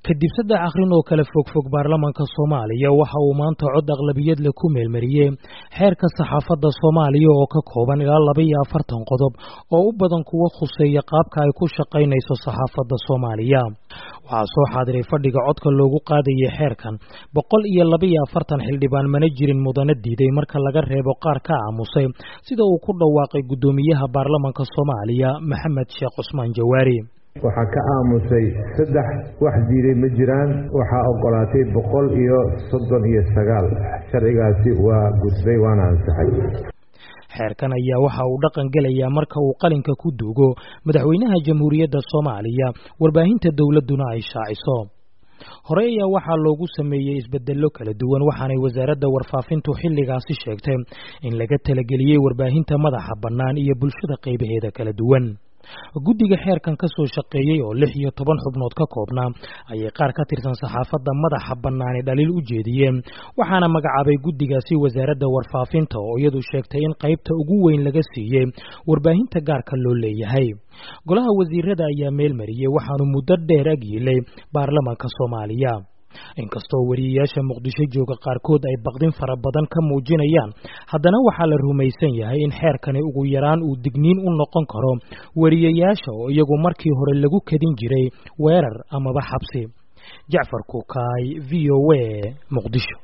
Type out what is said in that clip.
kadib saddex akhrin oo kale fogfog baarlamaanka soomaaliya waxa uu maanta cod aqlabiyad leh ku meelmariyey xeerka saxaafadda soomaaliya oo ka kooban ilaa laba iyo afartan qodob oo u badan kuwa khuseeya qaabka ay ku shaqaynayso saxaafadda soomaaliya waxaa soo xaadiray fadhiga codka loogu qaadayay xeerkan boqol iyo laba iyo afartan xildhibaan mana jirin mudana diiday marka laga reebo qaar ka aamusay sida uu ku dhawaaqay guddoomiyaha baarlamaanka soomaaliya maxamed sheekh cusmaan jawaari waxaa ka aamusay saddex wax diiday ma jiraan waxaa ogolaatay boqol iyo soddon iyo sagaal sharcigaasi waa gudbay waana ansaxay xeerkan ayaa waxa uu dhaqan gelayaa marka uu qalinka ku duugo madaxweynaha jamhuuriyadda soomaaliya warbaahinta dowladduna ay shaaciso hore ayaa waxaa loogu sameeyey isbedello kala duwan waxaanay wasaaradda warfaafintu xilligaasi sheegtay in laga talageliyey warbaahinta madaxa bannaan iyo bulshada qaybaheeda kala duwan guddiga xeerkan ka soo shaqeeyey oo lix iyo toban xubnood ka koobnaa ayay qaar ka tirsan saxaafadda madaxa bannaani dhaliil u jeediyeen waxaana magacaabay guddigaasi wasaaradda warfaafinta oo iyadu sheegtay in qaybta ugu weyn laga siiyey warbaahinta gaarka loo leeyahay golaha wasiirada ayaa meel mariyey waxaanu muddo dheer ag yiilay baarlamaanka soomaaliya inkastoo wariyayaasha muqdisho jooga qaarkood ay baqdin fara badan ka muujinayaan haddana waxaa la rumaysan yahay in xeerkani ugu yaraan uu digniin u noqon karo wariyayaasha oo iyagu markii hore lagu kadin jiray weerar amaba xabsi jacfar kukaay v o a muqdisho